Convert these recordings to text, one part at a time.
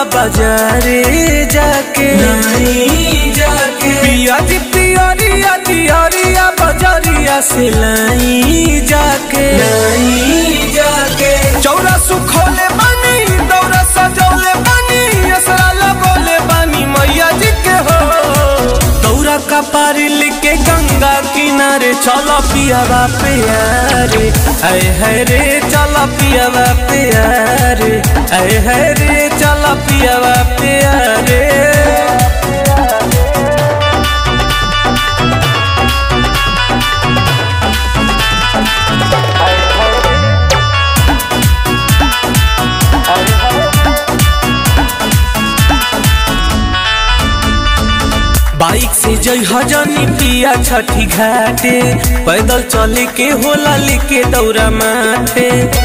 बाजारे जाके नहीं जाके पिया जी पियरिया दियरिया बजरिया से लाई जाके नहीं जाके चौरा सुखोले बानी दौरा सजौले बानी असरा लगोले बानी मैया जी के हो दौरा का पारी लिके गंगा किनारे चलो पियावा प्यारे ऐ है रे चलो पियावा प्यारे ऐ है रे चलो पियावा प्यारे बाइक से जई हजनी पिया छठी घाटे पैदल चले के होला लेके दौरा माथे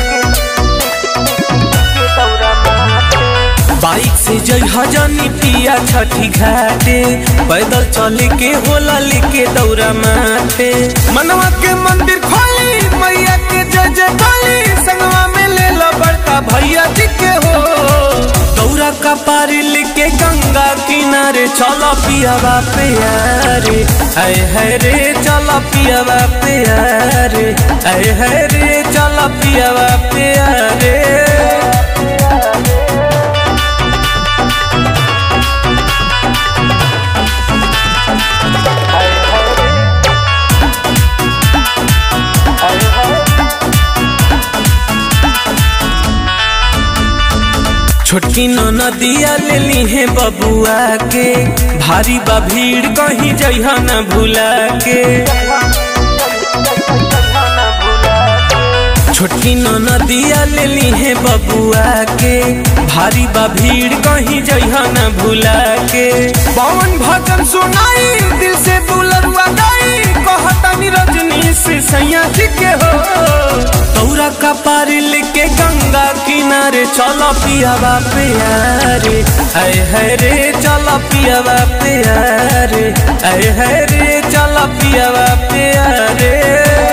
बाइक से जई हजनी पिया छठी घाटे पैदल चले के होला लेके दौरा माथे मनवा के मंदिर खोली मैया के जय जय काली संगवा में ले लो बड़का भैया जी के हो दौरा का पारी लेके गंगा किनारे चलो पियावा प्यारे ऐ है रे चलो पियावा प्यारे ऐ है रे चलो पियावा प्यारे छोटकी नदिया ले ली है बबुआ के भारी बा भीड़ कहीं जइहा न भूला के छोटकी नदिया ले ली है बबुआ के भारी बा भीड़ कहीं जइहा न भूला के पवन भजन सुनाई दिल से बुलरुआ गाई कहतानी रजनी से सैया जी के हो तौरा का पारी लेके गंगा किनारे चलो पियावा प्यारे ऐ है रे चलो पियावा प्यारे ऐ है रे चलो पियावा प्यारे